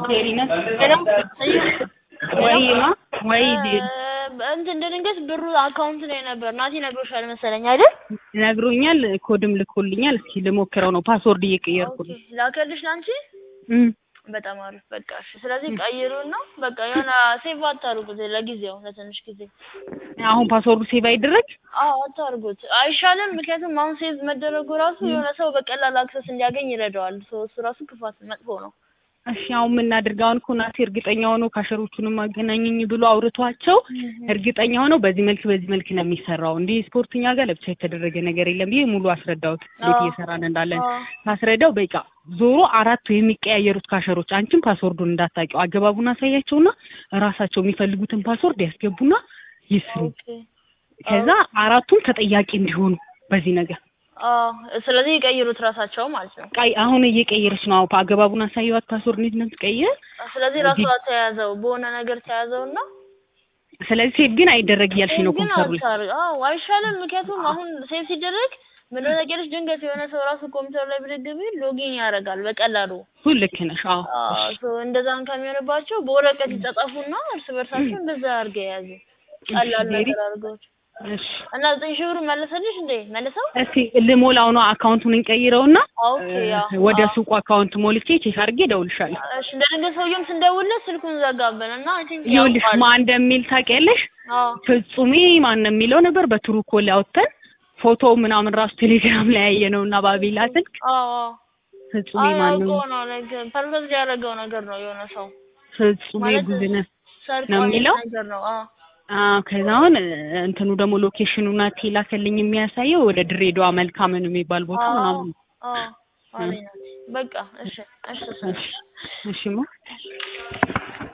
ቴሪነት ሄሎ ወይማ ወይ እንትን እንደ ድንገት ብሩ አካውንት ላይ ነበር። ናቲ ነግሮሻል መሰለኝ አይደል? ነግሮኛል። ኮድም ልኮልኛል። እስኪ ልሞክረው ነው። ፓስወርድ እየቀየርኩ ኦኬ ነው። ላከልሽ ለአንቺ። እም፣ በጣም አሪፍ በቃ እሺ። ስለዚህ ቀይሩና በቃ የሆነ ሴቭ አታርጉት ለጊዜው ለትንሽ ጊዜ። አሁን ፓስወርዱ ሴቭ አይደረግ። አዎ አታርጉት አይሻልም? ምክንያቱም አሁን ሴቭ መደረጉ ራሱ የሆነ ሰው በቀላል አክሰስ እንዲያገኝ ይረዳዋል። ሰው እሱ ራሱ ክፋት መጥፎ ነው። እሺ አሁን የምናደርገው አሁን እኮ ናቲ እርግጠኛ ሆኖ ካሸሮቹንም አገናኘኝ ብሎ አውርቷቸው እርግጠኛ ሆነው በዚህ መልክ በዚህ መልክ ነው የሚሰራው። እንዲህ ስፖርትኛ ጋር ለብቻ የተደረገ ነገር የለም ብዬ ሙሉ አስረዳሁት። እንዴት አዎ። እየሰራን እንዳለን አዎ። ሳስረዳው በቃ ዞሮ አራቱ የሚቀያየሩት ካሸሮች አንቺም ፓስወርዱን እንዳታውቂው አገባቡን አሳያቸውና ራሳቸው የሚፈልጉትን ፓስወርድ ያስገቡና ይስሩ። ኦኬ ከዛ አራቱም ተጠያቂ እንዲሆኑ በዚህ ነገር አዎ። ስለዚህ ይቀይሩት ራሳቸው ማለት ነው። ቃይ አሁን እየቀየረች ነው። አሁን አገባቡን አሳየዋት ፓስወርድ እንዴት ነው የምትቀይር። ስለዚህ ራሱ ተያዘው በሆነ ነገር ተያዘውና ስለዚህ ሴቭ ግን አይደረግ እያልሽ ነው ግን ኮምፒውተሩ ላይ አታር አዎ አይሻልም? ምክንያቱም አሁን ሴቭ ሲደረግ ምን ሆነ ታውቂያለሽ? ድንገት የሆነ ሰው ራሱ ኮምፒውተር ላይ ብድግ ቢል ሎጊን ያደርጋል በቀላሉ። እሱ ልክ ነሽ። አዎ አዎ ሶ እንደዛም ከሚሆንባቸው በወረቀት ይጻጻፉና እርስ በርሳቸው እንደዛ አድርገው የያዙ ቀላል ሜሪ፣ ነገር አድርገው እሺ እና ዘጠኝ ሺህ ብር መለሰልሽ እንዴ? መልሰው እስኪ ልሞላው ነው አካውንቱን እንቀይረውና ኦኬ ያው ወደ አዎ። ሱቁ አካውንት ሞልቼ ቼክ አድርጌ እደውልልሻለሁ። እሺ እንደ ድንገት ሰውዬውም ስንደውልለት ስልኩን ዘጋብን እና አይ ቲንክ ይኸውልሽ ያውቃል። ማን እንደሚል ታውቂያለሽ? አዎ ፍጹሜ ማን ነው የሚለው ነበር በትሩ ኮል አውጥተን ፎቶ ምናምን ራሱ ቴሌግራም ላይ ያየነው እና ባቢላ ስልክ አዎ አዎ ፍጹሜ አዎ ማን ነው? አውቆ ነው ነገር ፐርፐዝ ያደረገው ነገር ነው የሆነ ሰው ፍጹሜ ማለት ጉዝነህ ሰርቆ ነው የሚለው? ነገር ነው። አዎ አዎ ከዛ አሁን እንትኑ ደግሞ ሎኬሽኑና ቴላከልኝ የሚያሳየው ወደ ድሬዳዋ መልካምን የሚባል ቦታ አዎ ምናምን አዎ አለኝ ናት። በቃ እሺ እሺ እሺ እሺ እሺማ